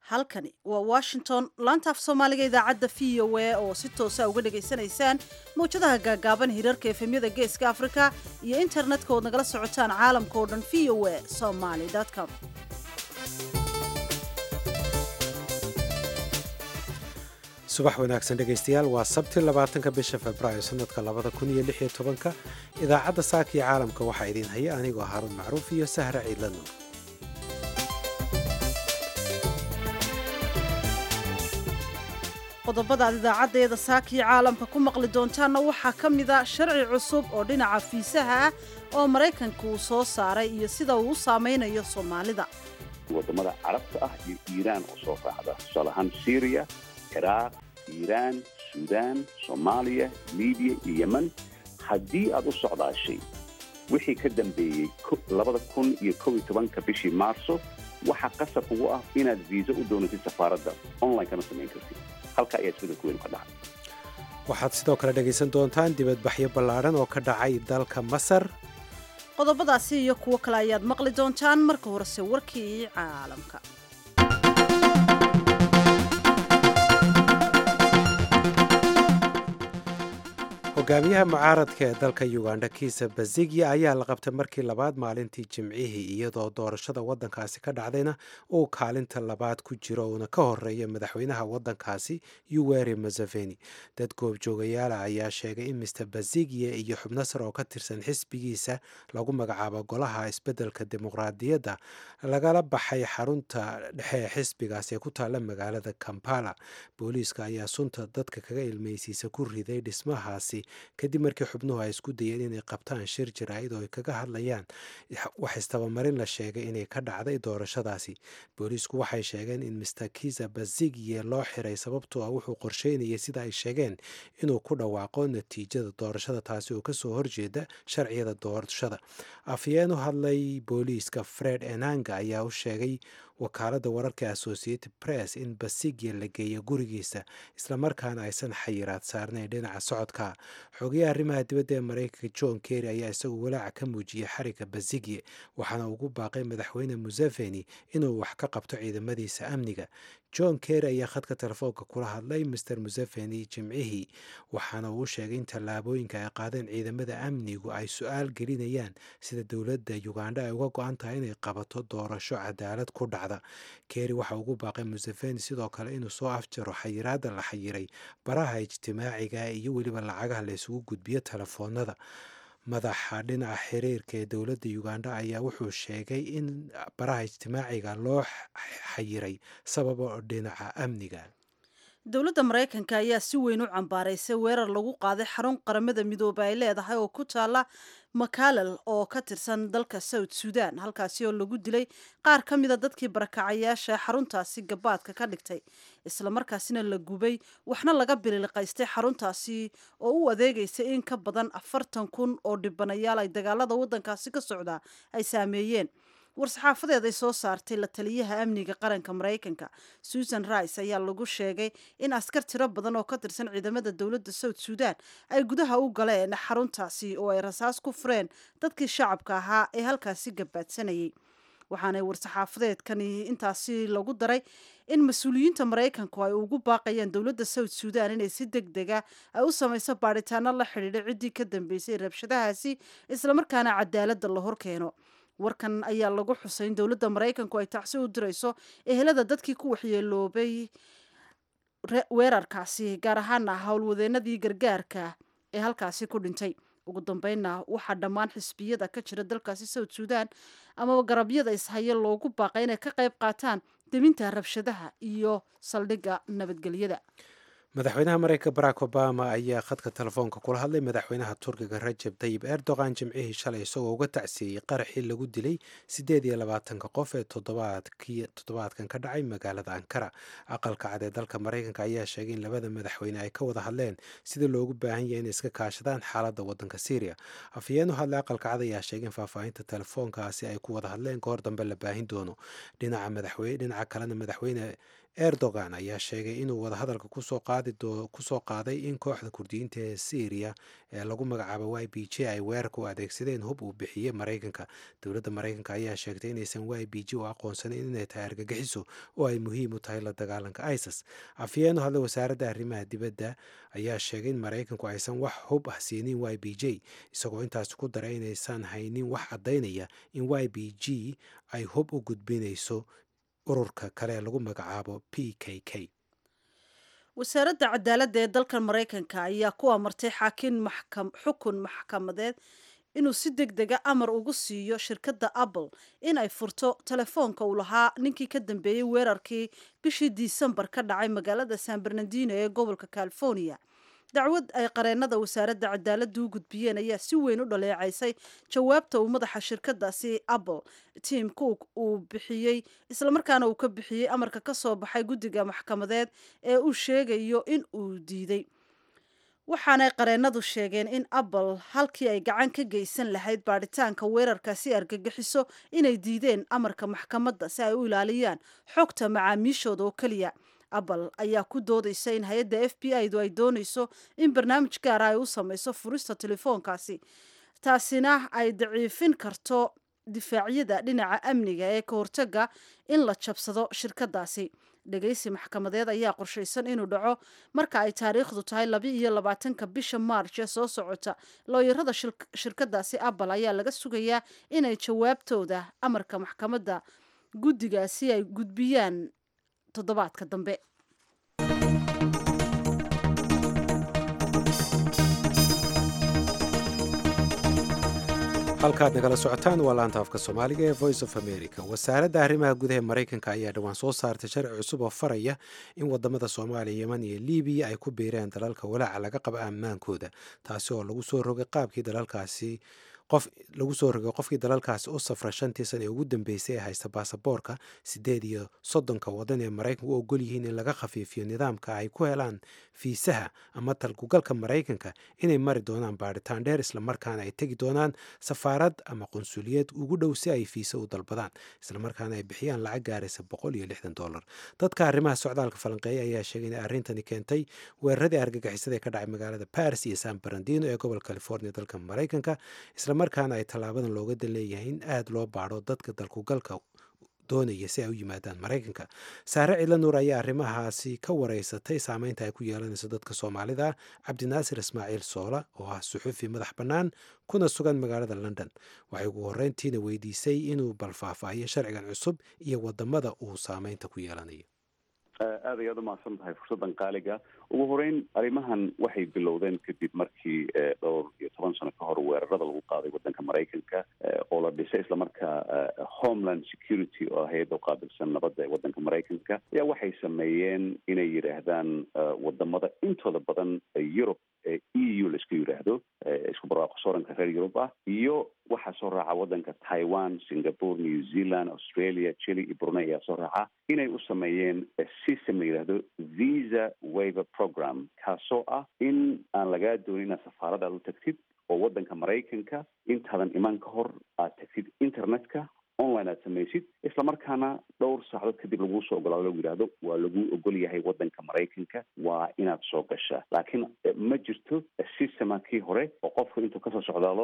halkani waa washington laanta af soomaaliga idaacadda v o a oo si toosa uga dhegaysanaysaan mawjadaha gaagaaban hirarka efemyada geeska afrika iyo internetka ood nagala socotaan caalamka oo dhan v o a somaly com subax wanaagsan dhegaystayaal waa sabti labaatanka bisha februaayo sanadka labada kun iyo lix iyo tobanka idaacadda saaka iyo caalamka waxaa idiin haya anigoo haruun macruuf iyo sahra ciidla nuur qodobada aad idaacaddeeda saakii caalamka ku maqli doontaanna waxaa ka mida sharci cusub oo dhinaca fiisaha ah oo maraykanka uu soo saaray iyo sida uu u saamaynayo soomaalida wadamada carabta ah iyo iiraan oo soo raacda tusaale ahaan syriya ciraaq iiraan suudaan soomaaliya libiya iyo yeman haddii aad u socdaashay wixii ka dambeeyey labada kun iyo kow iyo tobanka bishii maarso waxaa qasab ugu ah inaad viisa u doonatid safaaradda online kana samayn kartid halka ayaa isbedelku weyn ka dhacay waxaad sidoo kale dhegaysan doontaan dibadbaxyo ballaadhan oo ka dhacay dalka masar qodobadaasi iyo kuwo kale ayaad maqli doontaan marka horese warkii caalamka hogaamiyaha mucaaradka ee dalka uganda kiisa bazigya ayaa la qabtay markii labaad maalintii jimcihii iyadoo doorashada waddankaasi ka dhacdayna uu kaalinta labaad ku jiro uuna ka horeeya madaxweynaha waddankaasi yuweri museveni dad goobjoogayaala ayaa sheegay in mister bazigya iyo xubnasar oo ka tirsan xisbigiisa lagu magacaabo golaha isbeddelka dimuqraadiyadda lagala baxay xarunta dhexe ee xisbigaasi ee ku taalla magaalada kampala booliiska ayaa sunta dadka kaga ilmeysiisa ku riday dhismahaasi kadib markii xubnuhu ay isku dayeen inay qabtaan shir jaraa'id oo ay kaga hadlayaan wax istabamarin la sheegay inay ka dhacday doorashadaasi booliisku waxay sheegeen in mister kiza bazigye loo xiray sababtoo ah wuxuu qorsheynayay sida ay sheegeen inuu ku dhawaaqo natiijada doorashada taasi oo kasoo horjeeda sharciyada doorashada afyeen u hadlay booliiska fred enanga ayaa u sheegay wakaaladda wararka associated press in basigya la geeyo gurigiisa islamarkaana aysan xayiraad saarnayn dhinaca socodka xogayaha arrimaha dibadda ee maraykanka john kerry ayaa isagu walaaca ka muujiyey xariga basigye waxaana ugu baaqay madaxweyne museveni inuu wax ka qabto ciidamadiisa amniga john kerry ayaa khadka telefoonka kula hadlay mister museveni jimcihii waxaana uu sheegay in tallaabooyinka ay qaadeen ciidamada amnigu ay su-aal gelinayaan sida dowladda uganda ay uga go-an tahay inay qabato doorasho cadaalad ku dhacda kerry waxa ugu baaqay museveni sidoo kale inuu soo afjaro xayiraadda la xayiray baraha ijtimaaciga iyo weliba lacagaha la isugu gudbiyo telefoonada madaxa dhinaca xiriirka ee dowladda uganda ayaa wuxuu sheegay in baraha ijtimaaciga loo xayiray sababa dhinaca amniga dowladda maraykanka ayaa si weyn u cambaaraysay weerar lagu qaaday xarun qaramada midoobe ay leedahay oo ku taala makalal oo ka tirsan dalka south sudan halkaasi oo lagu dilay qaar ka mida dadkii barakacayaasha xaruntaasi gabaadka ka dhigtay islamarkaasina la gubay waxna laga bililiqaystay xaruntaasi oo u adeegaysay in ka badan afartan kun oo dhibanayaal ay dagaalada waddankaasi ka socdaa ay saameeyeen war-saxaafadeed ay soo saartay la taliyaha amniga qaranka maraykanka susan rice ayaa lagu sheegay in askar tiro badan oo ka tirsan ciidamada dowladda south sudan ay gudaha u galeen xaruntaasi oo ay rasaas ku fureen dadkii shacabka ahaa ee halkaasi gabaadsanayay waxaanay war-saxaafadeedkani intaasi lagu daray in mas-uuliyiinta maraykanku ay ugu baaqayaan dowladda south sudan inay si deg dega ay u samayso baadhitaano la xidhiidha ciddii ka dambeysay rabshadahaasi islamarkaana cadaaladda la horkeeno warkan ayaa lagu xusay in dowladda maraykanku ay tacsi u dirayso ehelada dadkii ku waxyeeloobay weerarkaasi gaar ahaana howlwadeenadii gargaarka ee halkaasi ku dhintay ugu dambeynna waxaa dhammaan xisbiyada ka jira dalkaasi south sudan amaba garabyada ishaya loogu baaqay inay ka qayb qaataan deminta rabshadaha iyo saldhigga nabadgelyada madaxweynaha mareykanka barack obama ayaa khadka telefoonka kula hadlay madaxweynaha turkiga rajab tayib erdogan jimcihii shalay isagoo uga tacsiiyey qaraxii lagu dilay siddeed iyo labaatanka qof ee toddobaadkan ka dhacay magaalada ankara aqalka cad ee dalka maraykanka ayaa sheegay in labada madaxweyne ay ka wada hadleen sidii loogu baahan yahay inay iska kaashadaan xaaladda waddanka syriya afhayeen u hadlay aqalka cad ayaa sheegay in faahfaahinta telefoonkaasi ay ku wada hadleen kahor dambe la baahin doono dhinaca kalena madaxweyne erdogan ayaa sheegay inuu wadahadalka kusoo qaaday in kooxda kurdiyiinta ee syriya ee lagu magacaabo y b j ay weerarka u adeegsadeen hub uu bixiyey maraykanka dowladda maraykanka ayaa sheegtay inaysan y b j u aqoonsanayn inay tahay argagixiso oo ay muhiim u tahay la dagaalanka isis afyeenu hadlay wasaaradda arrimaha dibadda ayaa sheegay in maraykanku aysan wax hub ah siinin y b j isagoo intaasi ku daray inaysan haynin wax caddaynaya in y b g ay hub u gudbinayso ururka kale ee lagu magacaabo p k k wasaaradda cadaaladda ee dalkan maraykanka ayaa ku amartay xaakin xukun maxkamadeed inuu si deg dega amar ugu siiyo shirkadda apple in ay furto telefoonka uu lahaa ninkii ka dambeeyey weerarkii bishii disembar ka dhacay magaalada san bernardino ee gobolka california dacwad ay qareennada wasaaradda cadaaladda u gudbiyeen ayaa si weyn u dhaleecaysay jawaabta uu madaxa shirkadaasi apple tim cook uu bixiyey islamarkaana uu ka bixiyey amarka ka soo baxay guddiga maxkamadeed ee uu sheegayo in uu diiday waxaanay qareennadu sheegeen in apple halkii ay gacan ka geysan lahayd baadhitaanka weerarkaasi argagixiso inay diideen amarka maxkamadda si ay u ilaaliyaan xogta macaamiishooda oo keliya apple ayaa ku doodaysa in hay-adda f b i du ay doonayso in barnaamij gaara ay u samayso furista telefoonkaasi taasina ay daciifin karto difaacyada dhinaca amniga ee ka hortaga in la jabsado shirkadaasi dhegaysi maxkamadeed ayaa qorshaysan inuu dhaco marka ay taariikhdu tahay laba iyo labaatanka bisha maarch ee soo socota looyarada shirkadaasi apple ayaa laga sugayaa inay jawaabtooda amarka maxkamadda guddigaasi ay gudbiyaan toddobaadka dambe halkaad nagala socotaan waa laanta afka soomaaliga ee voice of america wasaaradda arrimaha gudaha maraykanka ayaa dhowaan soo saartay sharci cusub oo faraya in wadamada soomaaliya yeman iyo libiya ay ku biireen dalalka walaaca laga qaba ammaankooda taasi oo lagu soo rogay qaabkii dalalkaasi qof lagu soo rogay qofkii dalalkaasi u safra shantii sana ee ugu dambeysay ee haysta baasaboorka siddeed iyo soddonka wadan ee maraykanka u ogol yihiin in laga khafiifiyo nidaamka ay ku helaan fiisaha ama talkugalka maraykanka inay mari doonaan baadhitaan dheer islamarkaana ay tegi doonaan safaarad ama qunsuliyad ugu dhow si ay fiisa u dalbadaan islamarkaana ay bixiyaan lacag gaaraysa boqol iyo lixdan dollar dadka arrimaha socdaalka falanqeeya ayaa sheegay in arrintani keentay weeraradii argagixisada ee ka dhacay magaalada paris iyo san barandino ee gobolka california dalka maraykanka markaana ay tallaabadan looga dan leeyahay in aada loo baadho dadka dalkugalka doonaya si ay u yimaadaan maraykanka saare cidla nuur ayaa arrimahaasi ka wareysatay saameynta ay ku yeelanayso dadka soomaalida cabdinaasir ismaaciil soola oo ah suxuufi madax bannaan kuna sugan magaalada london waxay ugu horreyntiina weydiisay inuu balfaahfaahiyo sharcigan cusub iyo wadamada uu saameynta ku yeelanayo aad ayaad umahadsan tahay fursaddan qaaliga ugu horeyn arrimahan waxay bilowdeen kadib markii dhowr iyo toban sano ka hor weerarada lagu qaaday waddanka maraykanka oo la dhisay islamarkaa homeland security oo hay-adda uqaabilsan nabadda ee waddanka maraykanka ayaa waxay sameeyeen inay yidhaahdaan wadamada intooda badan yurub e u laisku yidhaahdo isku barwaaqo sooranka reer yurub ah iyo waxaa soo raaca waddanka taiwan singapore new zealand australia chile iyo brunei ayaa soo raaca inay u sameeyeen system la yidhaahdo visa waiver program kaasoo ah in aan lagaa doonin inaad safaarada aad u tagtid oo waddanka maraykanka intaadan iman ka hor aad tagtid internetka online aad samaysid islamarkaana dhowr saacadood kadib laguu soo ogolaado lagu yidhaahdo waa lagu ogol yahay waddanka maraykanka waa inaad soo gashaa laakiin ma jirto systema kii hore oo qofku intuu kasoo socdaalo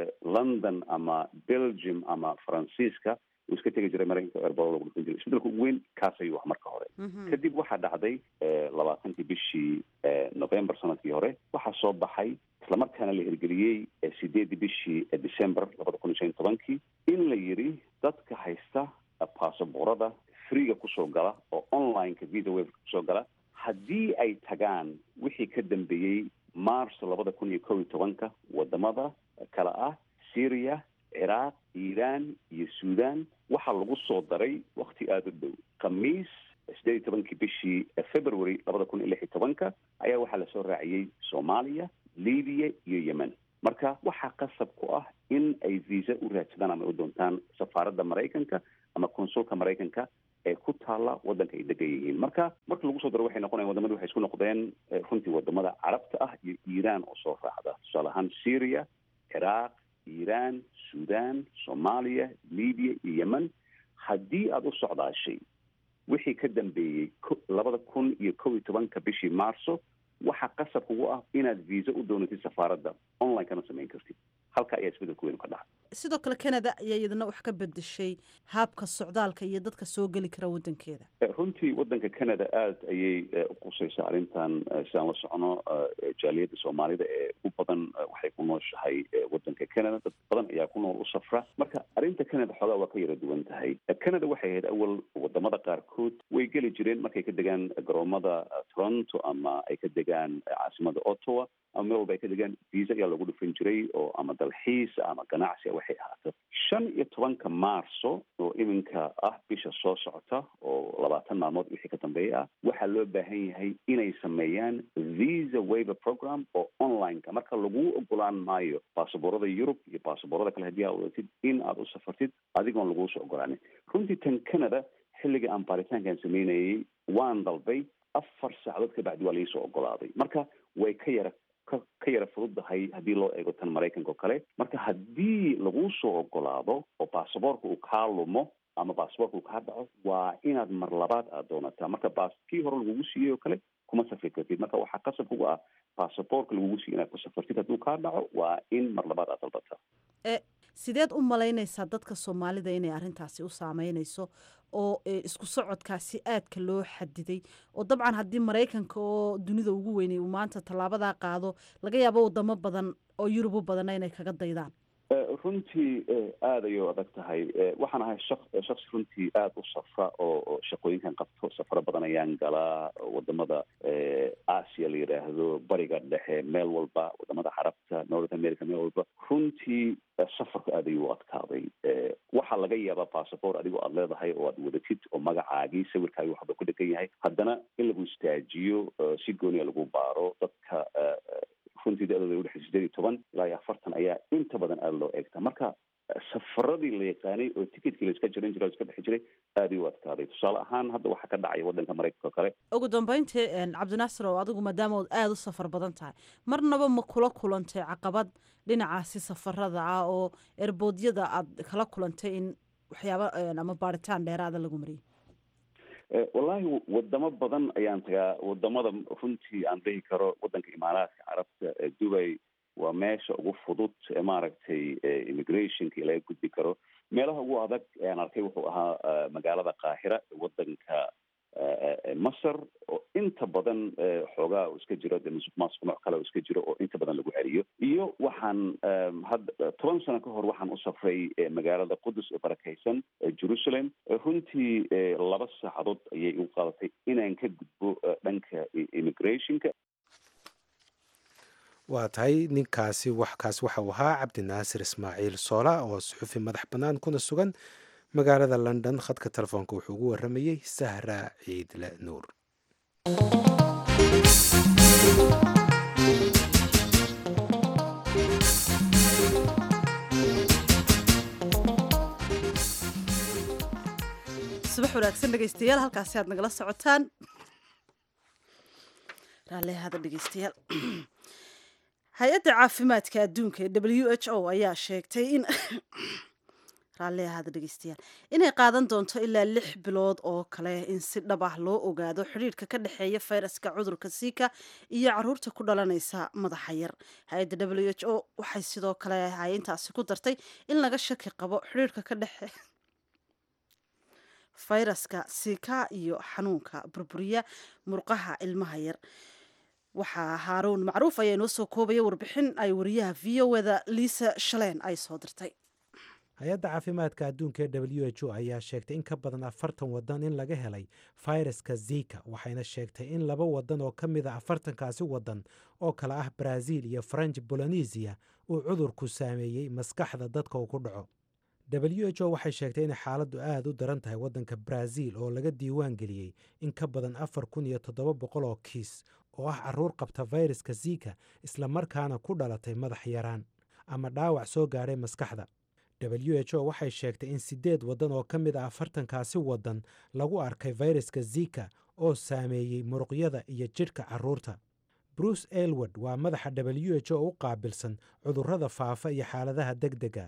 london ama belgium ama faransiiska uu iska tegi jiray maraykanka erbado lagu dhufan jiray isbedelka ugu weyn kaas ayuu ah marka hore kadib waxaa dhacday labaatankii bishii november sanadkii hore waxaa soo baxay islamarkaana la hirgeliyey sideedii bishii december labada kun iyo shan iyo tobankii in la yidhi dadka haysta baasaboorada freega kusoo gala oo onlineka visa waveka kusoo gala haddii ay tagaan wixii ka dambeeyey march labada kun iyo kow iyo tobanka wadamada kale ah syria ciraaq iiraan iyo suudan waxaa lagu soo daray wakti aada u dhow khamiis sideed iyo tobankii bishii february labada kun iyo lix iyo tobanka ayaa waxaa lasoo raaciyey soomaaliya libiya iyo yemen marka waxaa qasab ku ah in ay visa u raadsadaan ama u doontaan safaaradda maraykanka ama konsulka maraykanka ee ku taalla waddanka ay degan yihiin marka marka lagu soo daro waxay noqonayan wadamadi waxay isku noqdeen runtii wadamada carabta ah iyo iiraan oo soo raacda tusaale ahaan syria ciraaq iiraan suudan soomaaliya libiya iyo yemen haddii aada u socdaashay wixii ka dambeeyey labada kun iyo kow iyo tobanka bishii marso waxaa qasab kugu ah inaad visa u doonatid safaaradda online kana samayn kartid halka ayaa isbedelku weyn ka dhacay sidoo kale canada ayaa iyadana wax ka bedeshay haabka socdaalka iyo dadka soo geli kara waddankeeda runtii waddanka canada aada ayay u qusaysaa arrintan sidaan la socono jaaliyadda soomaalida ee u badan waxay ku nooshahay waddanka canada dad badan ayaa ku nool u safra marka arrinta canada xoogaa waa ka yara duwan tahay canada waxay ahayd awal wadamada qaarkood way geli jireen markay ka degaan garoomada toronto ama ay ka degaan caasimada ottawa ama meel walba ay ka degaan visa ayaa lagu dhufan jiray oo ama dalxiis ama ganacsi waxay ahaato shan iyo tobanka marso oo iminka ah bisha soo socota oo labaatan maalmood wixii ka dambeeya ah waxaa loo baahan yahay inay sameeyaan visa waiver program oo onlineka marka laguu ogolaan maayo baasaboorada yurub iyo baasaboorada kale haddii aad wadatid in aad u safartid adigoon laguu soo ogolaanin runtii tan canada xilliga aan baaritaankan sameynayay waan dalbay afar saacadood ka bacdi waa liisoo ogolaaday marka way ka yara ka yara fududahay haddii loo eego tan maraykanka oo kale marka haddii laguu soo ogolaado oo baasaboorka uu kaa lumo ama baasaboorka uu kaa dhaco waa inaad mar labaad aad doonataa marka baas kii hore lagugu siiyey oo kale kuma safri kartid marka waxaa qasab kuga ah baasaboorka lagugu siiyey inaad ku safartid hadduu kaa dhaco waa in mar labaad aad dalbataa sideed u malaynaysaa dadka soomaalida inay arrintaasi u saameynayso oo isku socodkaasi aadka loo xadiday oo dabcan haddii maraykanka oo dunida ugu weynay uu maanta tallaabadaa qaado laga yaabo wadamo badan oo yurub u badana inay kaga daydaan runtii aada ayay adag tahay waxaan ahay shak shaksi runtii aada u safra oo shaqooyinkan qabto safaro badan ayaan galaa wadamada asia la yidhaahdo bariga dhexe meel walba wadamada carabta north america meel walba runtii safarku aad ayuu u adkaaday waxaa laga yaabaa bassabort adigoo aada leedahay oo aad wadatid oo magacaagii sawirkaagi waxba ku dhegan yahay haddana in lagu istaajiyo si gooniya lagu baaro dadka runtii da-dooda udhexay sideed iyo toban ilaa iyo afartan ayaa inta badan aada loo eegtaa marka safaradii la yaqaanay oo ticketkii la iska jiran jiray o iska bixi jiray aada ay u adkaaday tusaale ahaan hadda waxaa ka dhacaya waddanka maraykanka oo kale ugu dambeyntii cabdinaasir oo adigu maadaama ood aada u safar badan tahay marnaba ma kula kulantay caqabad dhinacaasi safarada ah oo erboodyada aad kala kulantay in waxyaaba ama baaritaan dheeraada lagu mariyay wallahi wadamo badan ayaan tagaa wadamada runtii aan dhihi karo waddanka imaaraadka carabta dubay waa meesha ugu fudud ee maaragtay immigrationka laga gudbi karo meelaha ugu adag ayaan arkay wuxuu ahaa magaalada qaahira waddanka masar oo inta badan xoogaa iska jiro de musuq maasuq nooc kale oo iska jiro oo inta badan lagu celiyo iyo waxaan hadda toban sano ka hor waxaan u safray magaalada qudus ee barakaysan jerusalem runtii laba saacadood ayay igu qaadatay inaan ka gudbo dhanka immigrationka waa tahay ninkaasi waxkaas waxa uu ahaa cabdinaasir ismaaciil soola oo suxufi madax bannaan kuna sugan magaalada london khadka telefoonka wuxuu ugu waramayey sahra ciidle nuur subax wanaagsan dhegeystayaal halkaasi aad nagala socotaan raallehada dhegeystayaal hay-adda caafimaadka adduunka ee w h o ayaa sheegtay in raalliahada dhegeystayaal inay qaadan doonto ilaa lix bilood oo kale in si dhab ah loo ogaado xidhiirka ka dhexeeya fayraska cudurka siika iyo caruurta ku dhalanaysa madaxa yar hay-adda w h o waxay sidoo kale hay-intaasi ku dartay in laga shaki qabo xidhiirka ka dhexe fayraska siika iyo xanuunka burburiya murqaha ilmaha yar waxaa haaruun macruuf ayaa inoo soo koobaya warbixin ay wariyaha v o eda liisa shaleen ay soo dirtay hay-adda caafimaadka adduunka ee w h o ayaa sheegtay in ka badan afartan wadan in laga helay fayraska zika waxayna sheegtay in laba wadan oo ka mid a afartankaasi wadan oo kale ah brazil iyo faranj bolonesiya uu cudurku saameeyey maskaxda dadka uu ku dhaco w h o waxay sheegtay inay xaaladdu aada u daran tahay waddanka brazil oo laga diiwaan geliyey in ka badan afar kun iyo toddoba boqol oo kiis oo ah caruur qabta fayraska zika islamarkaana ku dhalatay madax yaraan ama dhaawac soo gaadhay maskaxda w h o waxay sheegtay in siddeed waddan oo ka mid ah afartankaasi waddan lagu arkay fayraska zika oo saameeyey muruqyada iyo jidhka carruurta bruce elward waa madaxa w h o u qaabilsan cudurrada faafa iyo xaaladaha deg dega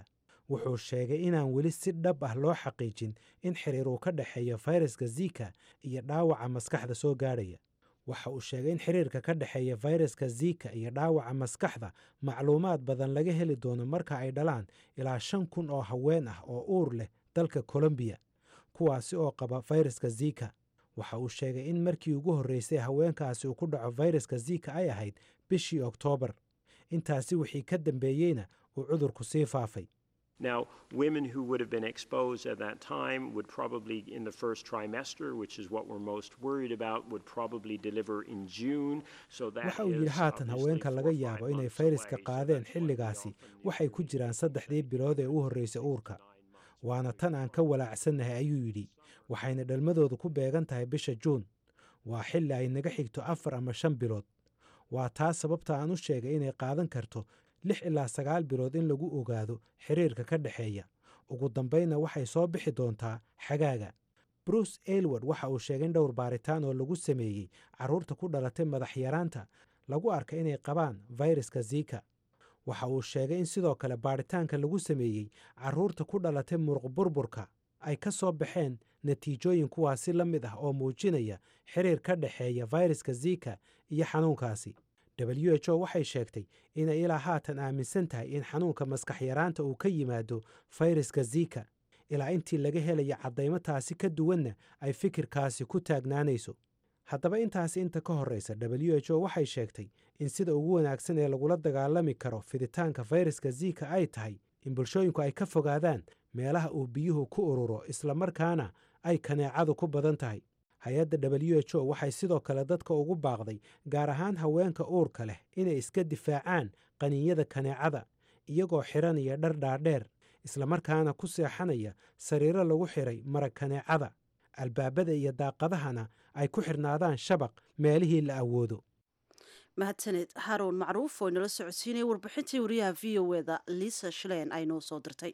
wuxuu sheegay inaan weli si dhab ah loo xaqiijin in xiriir uu ka dhexeeyo fayraska zika iyo dhaawaca maskaxda soo gaadhaya waxa uu sheegay in xiriirka ka dhexeeya fayraska zika iyo dhaawaca maskaxda macluumaad badan laga heli doono marka ay dhalaan ilaa shan kun oo haween ah oo uur leh dalka colombiya kuwaasi oo qaba fayraska zika waxa uu sheegay in markii ugu horreysay haweenkaasi uu ku dhaco fayraska zika ay ahayd bishii oktoobar intaasi wixii ka dambeeyeyna uu cudurku sii faafay Now, women who would have been exposed at that time would probably, in the first trimester, which is what we're most worried about, would probably deliver in June. So that waxa uu yidhi is haatan obviously haweenka four laga or five yaabo inay months fayraska away, so qaadeen that's why we xilligaasi often waxay ku jiraan saddexdii bilood ee u horreysay uurka waana tan aan ka walaacsannahay ayuu yidhi waxayna dhalmadoodu ku beegan tahay bisha juun waa xilli ay naga xigto afar ama shan bilood waa taas sababta aan u sheegay inay qaadan karto lix ilaa sagaal bilood in lagu ogaado xiriirka ka dhexeeya ugu dambaynna waxay soo bixi doontaa xagaaga bruce aylward waxa uu sheegay in dhowr baaritaan oo lagu sameeyey carruurta ku dhalatay madax yaraanta lagu arkay inay qabaan fayraska zika waxa uu sheegay in sidoo kale baaritaanka lagu sameeyey carruurta ku dhalatay muruq burburka ay ka soo baxeen natiijooyin kuwaasi la mid ah oo muujinaya xiriir ka dhexeeya fayraska zika iyo xanuunkaasi w h o waxay sheegtay inay ilaa haatan aaminsan tahay in xanuunka maskax yaraanta uu ka yimaado fayraska zika ilaa intii laga helaya caddaymo taasi ka duwanna ay fikirkaasi ku taagnaanayso haddaba intaasi inta ka horreysa w h o waxay sheegtay in sida ugu wanaagsan ee lagula dagaalami karo fiditaanka fayraska zika ay tahay in bulshooyinku ay ka fogaadaan meelaha uu biyuhu ku ururo islamarkaana ay kaneecadu ku badan tahay hay-adda w h o waxay sidoo kale dadka ugu baaqday gaar ahaan haweenka uurka leh inay iska difaacaan qaniinyada kaneecada iyagoo xiranaya dhar dhaadheer islamarkaana ku seexanaya sariiro lagu xiray marag kaneecada albaabada iyo daaqadahana ay ku xirnaadaan shabaq meelihii la awoodo mahadsaned haroun macruuf oo inala socodsiinaya warbixintii wariyaha v o eda liisa shleen ay noo soo dirtay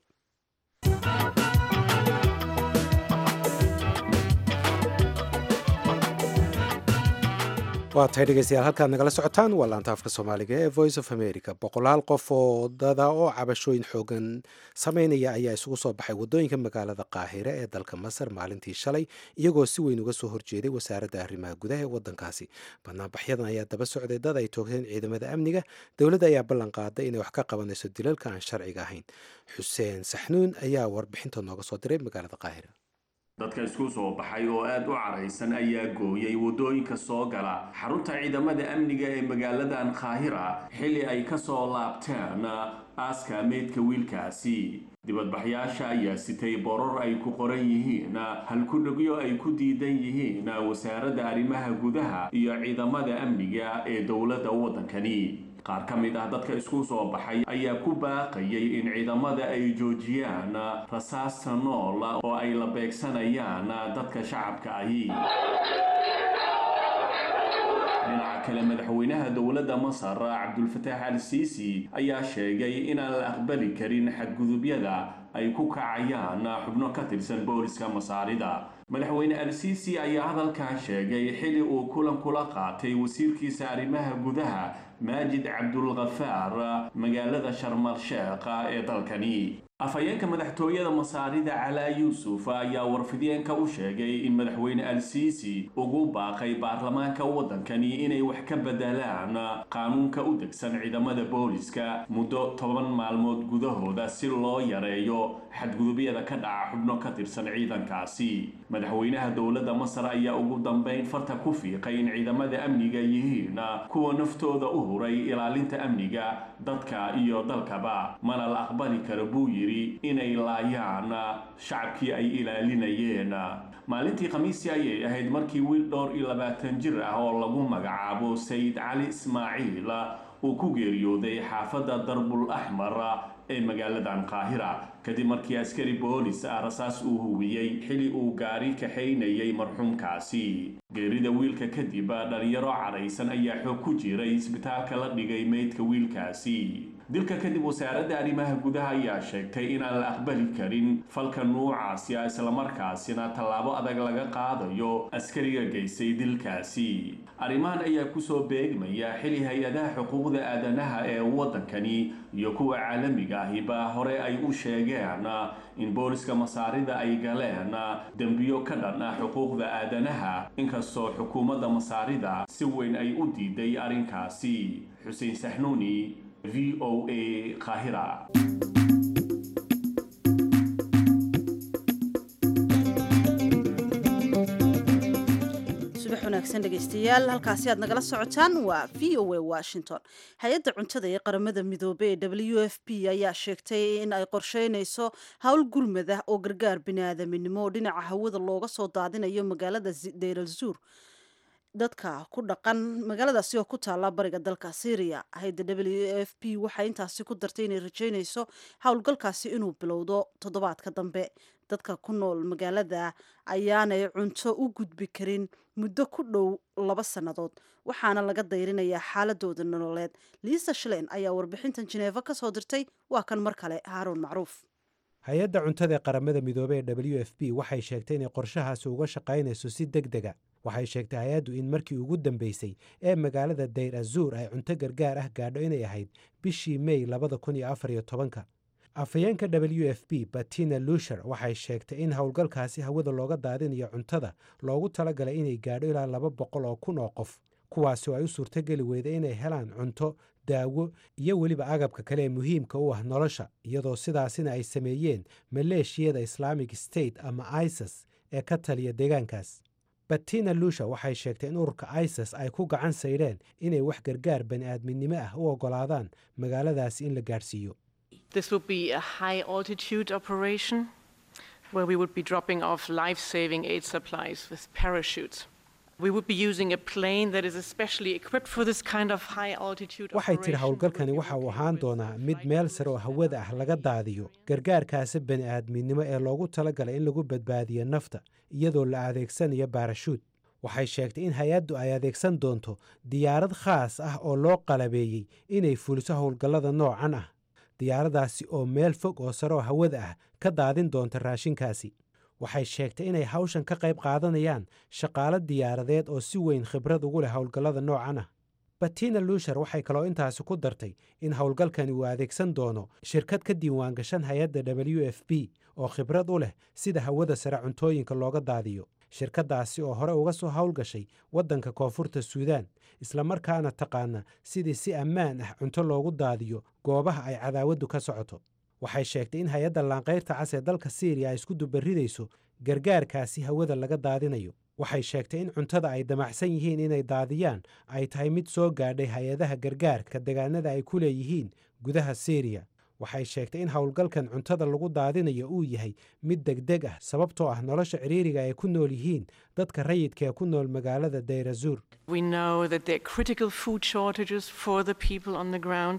waa tahay dhegeystayaal halkaad nagala socotaan waa laanta afka soomaaliga ee voice of america boqolaal qof oo dada oo cabashooyin xoogan sameynaya ayaa isugu soo baxay waddooyinka magaalada qaahire ee dalka masar maalintii shalay iyagoo si weyn uga soo horjeeday wasaaradda arrimaha gudaha ee waddankaasi banaanbaxyadan ayaa daba socday dad ay toogteen ciidamada amniga dowladda ayaa ballan qaaday inay wax ka qabanayso dilalka aan sharciga ahayn xuseen saxnuun ayaa warbixinta nooga soo diray magaalada qaahire dadka isku soo baxay oo aad u caraysan ayaa gooyay waddooyinka soo gala xarunta ciidamada amniga ee magaaladan qaahira xilli ay ka soo laabteen aaska meydka wiilkaasi dibadbaxyaasha ayaa sitay boror ay ku qoran yihiin halkudhegyo ay ku diidan yihiin wasaaradda arrimaha gudaha iyo ciidamada amniga ee dowladda waddankani qaar ka mid ah dadka isku soo baxay ayaa ku baaqayay in ciidamada ay joojiyaan rasaasta nool oo ay la beegsanayaan dadka shacabka ahi dhinaca kale madaxweynaha dowladda masar cabdulfataax al siisi ayaa sheegay inaan la aqbali karin xadgudubyada ay ku kacayaan xubno ka tirsan booliska masaarida madaxweyne al-siisi ayaa hadalkaa sheegay xili uu kulan kula qaatay wasiirkiisa arrimaha gudaha maajid cabdulkhafaar magaalada sharmal sheekh ee dalkani afhayeenka madaxtooyada masaarida calaa yuusuf ayaa warfideenka u sheegay in madaxweyne al-siisi ugu baaqay baarlamaanka waddankani inay wax ka bedelaan qaanuunka u degsan ciidamada booliska muddo toban maalmood gudahooda si loo yareeyo xadgudubyada ka dhaca xubno ka tirsan ciidankaasi madaxweynaha dowladda masar ayaa ugu dambeyn farta ku fiiqay in ciidamada amniga yihiin kuwa naftooda u huray ilaalinta amniga dadka iyo dalkaba mana la aqbali karo buu yidhi inay laayaan shacabkii ay ilaalinayeen maalintii khamiisii ayay ahayd markii wiil dhowr iyo labaatan jir ah oo lagu magacaabo sayid cali ismaaciil uu ku geeriyooday xaafadda darbul axmar ee magaaladan qaahira kadib markii askari boolis ah rasaas uu huwiyey xili uu gaari kaxaynayay marxuumkaasi geerida wiilka kadib dhalinyaro cadhaysan ayaa xoog ku jiray isbitaalka la dhigay meydka wiilkaasi dilka kadib wasaaradda arrimaha gudaha ayaa sheegtay inaan la aqbali karin falka nuucaasi ah islamarkaasina tallaabo adag laga qaadayo askariga geystay dilkaasi arrimahan ayaa kusoo beegmaya xili hay-adaha xuquuqda aadanaha ee waddankani iyo kuwa caalamiga ahiba hore ay u sheegeen in booliska masaarida ay galeen dembiyo ka dhan ah xuquuqda aadanaha inkastoo xukuumadda masaarida si weyn ay u diiday arrinkaasi xuseen saxnuuni v o a qaahira subax wanaagsan dhegaystayaal halkaasi aad nagala socotaan waa v o a washington hay-adda cuntada ee qaramada midoobey ee w f p ayaa sheegtay in ay qorsheynayso howl gurmad ah oo gargaar biniaadaminimo oo dhinaca hawada looga soo daadinayo magaalada deyral zuur dadka ku dhaqan magaaladaasi oo ku taala bariga dalka syria hay-adda w f p waxay intaasi ku dartay inay rajeynayso howlgalkaasi inuu bilowdo toddobaadka dambe dadka ku nool magaalada ayaanay cunto u gudbi karin muddo ku dhow laba sannadood waxaana laga dayrinayaa xaaladooda nololeed liisa shalein ayaa warbixintan jineefa ka soo dirtay waa kan mar kale haaruun macruuf hay-adda cuntada ee qaramada midoobey ee w f p waxay sheegtay inay qorshahaasi uga shaqaynayso si deg dega waxay sheegtay hay-addu in markii ugu dambeysay ee magaalada dayr azuur ay cunto gargaar ah gaadho inay ahayd bishii mey labada kun iyo afar iyo tobanka afhayeenka w f p batina lusher waxay sheegtay in howlgalkaasi hawada looga daadinayo cuntada loogu talagalay inay gaadho ilaa laba boqol oo kun oo qof kuwaasi oo ay u suurtogeli weyda inay helaan cunto daawo iyo weliba agabka kale ee muhiimka u ah nolosha iyadoo sidaasina ay sameeyeen maleeshiyada islaamic state ama isis ee ka taliya deegaankaas batina lusha waxay sheegtay in ururka isis ay ku gacan saydheen inay wax gargaar bani aadminimo ah u oggolaadaan magaaladaasi in la gaadhsiiyo This would be a high altitude operation where we would be dropping off life saving aid supplies with parachutes. We would be using a plane that is especially equipped for this kind of high altitude waxay tidhi howlgalkani waxa uu ahaan doonaa mid meel sare oo hawada ah laga daadiyo gargaarkaasi bani aadminimo ee loogu talagalay in lagu badbaadiyo nafta iyadoo la adeegsanayo baarashuud waxay sheegtay in hay-addu ay adeegsan doonto diyaarad khaas ah oo loo qalabeeyey inay fuliso howlgallada noocan ah diyaaradaasi oo meel fog oo sare oo hawada ah ka daadin doonta raashinkaasi waxay sheegtay inay hawshan ka qayb qaadanayaan shaqaalo diyaaradeed oo si weyn khibrad ugu leh howlgallada noocan ah batina lusher waxay kaloo intaasi ku dartay in howlgalkani uu adeegsan doono shirkad ka diiwaangashan hay-adda w f p oo khibrad u leh sida hawada sare cuntooyinka looga daadiyo shirkaddaasi oo hore uga soo howlgashay waddanka koonfurta suudaan islamarkaana taqaana sidii si ammaan ah cunto loogu daadiyo goobaha ay cadaawaddu ka socoto waxay sheegtay in hay-adda laanqayrta cas ee dalka siiriya ay isku dubaridayso gargaarkaasi hawada laga daadinayo waxay sheegtay in cuntada ay damacsan yihiin inay daadiyaan ay tahay mid soo gaadhay hay-adaha gargaarka degaanada ay ku leeyihiin gudaha siiriya waxay sheegtay in howlgalkan cuntada lagu daadinayo uu yahay mid degdeg ah sababtoo ah nolosha ciriiriga ay ku nool yihiin dadka rayidka ee ku nool magaalada dayrazuur We know that there are critical food shortages for the people on the ground.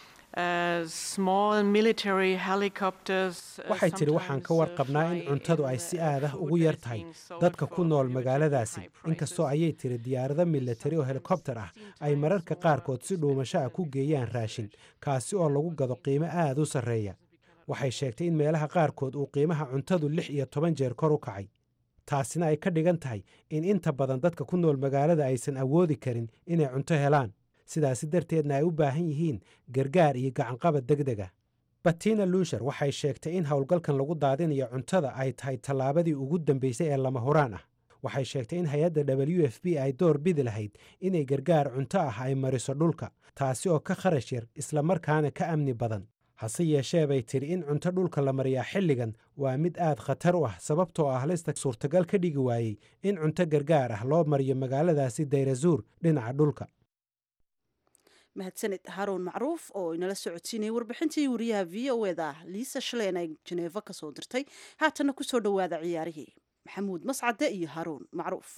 Uh, small military helicopters. uh, waxay tidhi waxaan ka sometimes, uh, warqabnaa in fly cuntadu in, ay si uh, aad ah food ugu that yar is tahay being sold dadka ku for nool relatively magaaladaasi high prices. inkastoo ayay tiri diyaarado militari oo helikobtar ah ay mararka qaarkood si dhuumasho ah ku geeyaan raashin kaasi oo lagu gado qiimo aad u sarreeya waxay sheegtay in meelaha qaarkood uu qiimaha cuntadu lix iyo toban jeer kor u kacay taasina ay ka dhigan tahay in inta badan dadka ku nool magaalada aysan awoodi karin inay cunto helaan sidaasi darteedna ay u baahan yihiin gargaar iyo gacanqabad degdeg ah batina lusher waxay sheegtay in howlgalkan lagu daadinayo cuntada ay tahay tallaabadii ugu dambeysay ee lama huraan ah waxay sheegtay in hay-adda w f p ay door bidi lahayd inay gargaar cunto ah ay mariso dhulka taasi oo ka kharash yar islamarkaana ka amni badan hase yeeshee bay tidhi in cunto dhulka la mariyaa xilligan waa mid aad khatar u ah sababtoo ah halista suurtagal ka dhigi waayey in cunto gargaar ah loo mariyo magaaladaasi dayrazuur dhinaca dhulka mahadsanid haruun macruuf oo inala socodsiinayay warbixintii wariyaha v o eda liisa shaleen ay jeneefa ka soo dirtay haatanna kusoo dhowaada ciyaarihii maxamuud mascade iyo haruun macruuf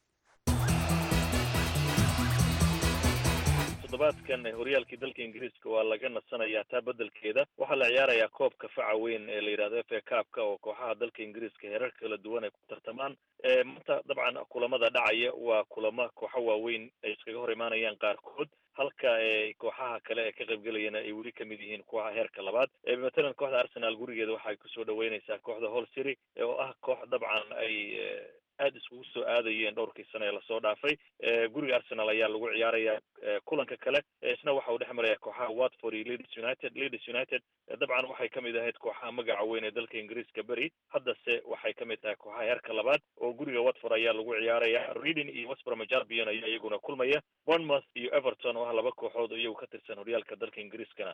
toddobaadkan horyaalkii dalka ingiriiska waa laga nasanayaa taa beddelkeeda waxaa la ciyaarayaa koobka faca weyn ee la yidhahdo f a kaabka oo kooxaha dalka ingiriiska heerar kala duwan ay ku tartamaan maanta dabcan kulamada dhacaya waa kulamo kooxo waaweyn ay iskaga hor imaanayaan qaarkood halka kooxaha kale ee ka qaybgelayana ay weli kamid yihiin kuwa heerka labaad matalan kooxda arsenal gurigeeda waxay kusoo dhaweyneysaa kooxda hall city oo ah koox dabcan ay aada iskugu soo aadayeen dhowrkii sano ee lasoo dhaafay guriga arsenal ayaa lagu ciyaarayaa kulanka kale isna waxa uu dhex maraya kooxaha watford iyo leeds united leeds united dabcan waxay kamid ahayd kooxaha magaca weyn ee dalka ingiriiska beri haddase waxay kamid tahay kooxaha heerka labaad oo guriga watford ayaa lagu ciyaaraya reading iyo westbrom albion ayaa iyaguna kulmaya bournemouth iyo everton oo ah laba kooxood oo iyagu ka tirsan horyaalka dalka ingiriiskana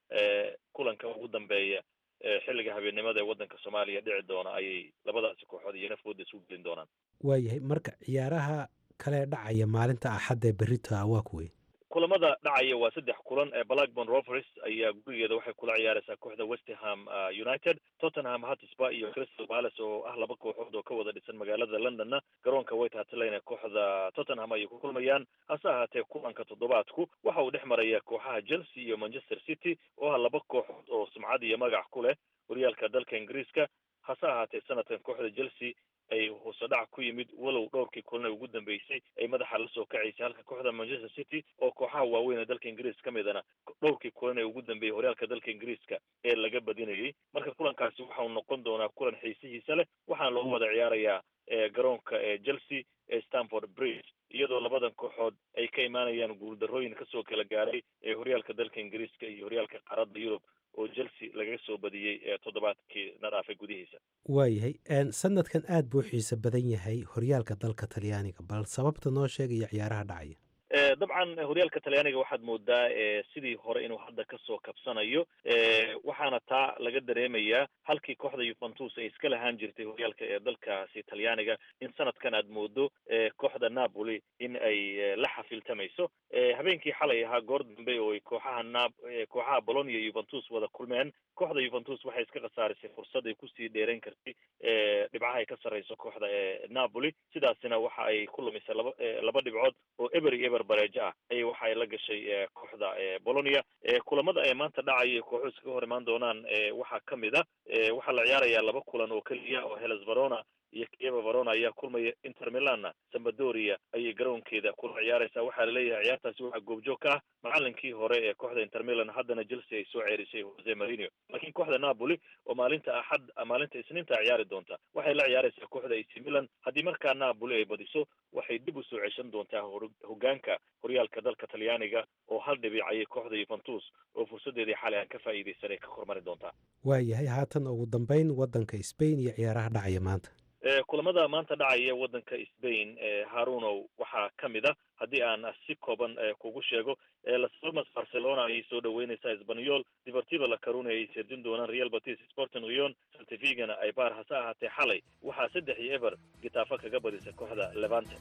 kulanka ugu dambeeya xilliga habeennimada ee waddanka soomaaliya dhici doona ayay labadaasi kooxood iyo nafooda isugu gelin doonaan waayahay marka ciyaaraha kale dhacaya maalinta axadda ee berrito waa kuwey kulamada dhacaya waa saddex kulan blackburn rovers ayaa gurigeeda waxay kula ciyaareysaa kooxda westerham united tottenham hotspur iyo crystal palace oo ah laba kooxood oo ka wada dhisan magaalada londonna garoonka white hart lane kooxda tottenham ayay ku kulmayaan hase ahaatee kulanka toddobaadku waxa uu dhex maraya kooxaha chelsea iyo manchester city oo ah laba kooxood oo sumcad iyo magac ku leh horyaalka dalka ingiriiska hase ahaatee sanadkan kooxda chelsea ay hoosodhac ku yimid walow dhowrkii kulana ugu dambeysay ay madaxa lasoo kacaysay halka kooxda manchester city oo kooxaha waaweyn ee dalka ingiriiska ka midana dhowrkii kulan ee ugu dambeeyey horyaalka dalka ingiriiska ee laga badinayay marka kulankaasi waxa uu noqon doonaa kulan xiisihiisa leh waxaana loogu wada ciyaarayaa garoonka ee chelsea ee stanford bridge iyadoo labadan kooxood ay ka imaanayaan guuldarrooyin kasoo kala gaaray ee horyaalka dalka ingiriiska iyo horyaalka qaaradda yurub oo chelsea lagaga soo badiyey ee toddobaadkii na dhaafay gudihiisa waayahay sanadkan aad buu xiise badan yahay horyaalka dalka talyaaniga bal sababta noo sheegaya ciyaaraha dhacaya dabcan horyaalka talyaaniga waxaad moodaa sidii hore inuu hadda kasoo kabsanayo waxaana taa laga dareemayaa halkii kooxda yuventus ay iska lahaan jirtay horyaalka ee dalkaasi talyaaniga in sanadkan aad moodo kooxda napoli in ay la xafiltamayso habeenkii xalay ahaa goor dambe oo ay kooxaha na kooxaha bolonia iyo yuventus wada kulmeen kooxda yuventus waxay iska khasaarisay fursad ay kusii dheerayn kartay dhibcaha ay ka sarreyso kooxda napoli sidaasina waxa ay ku lumisay laba laba dhibcood oo eber iyo eber bareejo ah ayay waxa ay la gashay kooxda bolonia kulamada ay maanta dhacaya kooxu iskaga hor imaan doonaan waxaa kamid a waxaa la ciyaarayaa laba kulan oo keliya oo heles verona iyo kieva verona ayaa kulmaya inter milanna sambadoria ayay garoonkeeda kula ciyaareysaa waxaa laleeyahay ciyaartaasi waxaa goobjoog ka ah macalinkii hore ee kooxda inter milan haddana chelsea ay soo ceerisay jose marino laakiin kooxda napoli oo maalinta axad maalinta isniinta ciyaari doonta waxay la ciyaareysaa kooxda ac milan haddii markaa napoli ay badiso waxay dib u soo ceshan doontaa hogaanka horyaalka dalka talyaaniga oo hal dhibic ayay kooxda yuventus oo fursadeedii xalay aan ka faa'iideysanay ka hormari doontaa waayahay haatan ugu dambeyn waddanka spain iyo ciyaaraha dhacaya maanta kulamada maanta dhacaya waddanka spain harunow waxaa ka mid a haddii aan si kooban kugu sheego las palmas barcelona ayay soo dhaweyneysaa sbanyol deportiva la caruna ay sirdin doonaan real batis sporting rion saltivigana ay baar hase ahaatee xalay waxaa saddex iyo eber gitaafa kaga badisa kooxda levante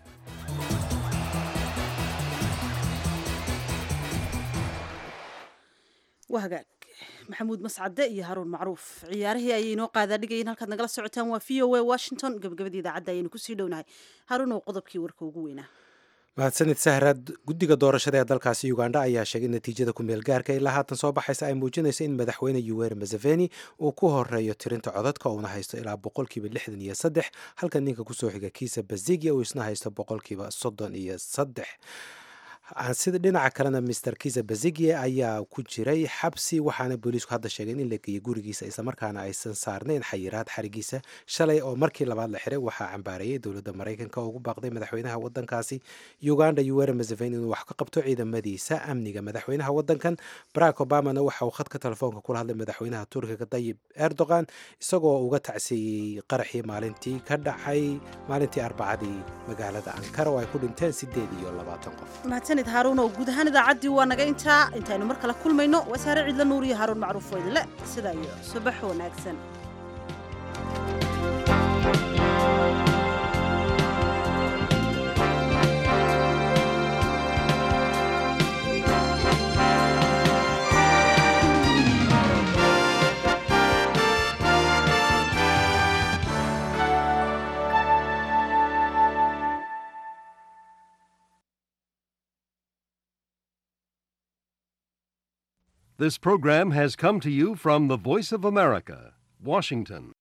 waa hagaag maxamuud mascade iyo haruun macruuf ciyaarihii ayay inoo qaadaadhigayiin halkaad nagala socotaan waa v o a washington gabagabadii idaacadda ayaynu kusii dhownahay haruun oo qodobkii warka ugu weynaa mahadsanid sahraad guddiga doorashada ee dalkaasi ugandha ayaa sheegay natiijada ku-meel gaarka ilaa haatan soo baxaysa ay muujinayso in madaxweyne yuweri museveni uu ku horeeyo tirinta codadka uuna haysto ilaa boqolkiiba lixdan iyo saddex halka ninka kusoo xiga kiisa bazigia uu isna haysto boqolkiiba soddon iyo saddex sida dhinaca kalena mister kisa bazigie ayaa ku jiray xabsi waxaana booliisku hadda sheegeen in la geeyey gurigiisa islamarkaana aysan saarnayn xayiraad xarigiisa shalay oo markii labaad la xiray waxaa cambaarayay dowladda maraykanka oo ugu baaqday madaxweynaha wadankaasi uganda yuweri museveni inuu wax ka qabto ciidamadiisa amniga madaxweynaha wadankan barack obamana waxa uu khadka telefoonka kula hadlay madaxweynaha turkiga dayib erdogan isagoo uga tacsiiyey qaraxii maalintii ka dhacay maalintii arbacadii magaalada ankara oo ay ku dhinteen sideed iyo labaatan qof mahadsanid haaruun oo guud ahaan idaacaddii waa naga intaa intaynu mar kale kulmayno waa saare ciidla nuur iyo haaruun macruuf oo idinle sidaa iyo subax wanaagsan This program has come to you from the Voice of America, Washington.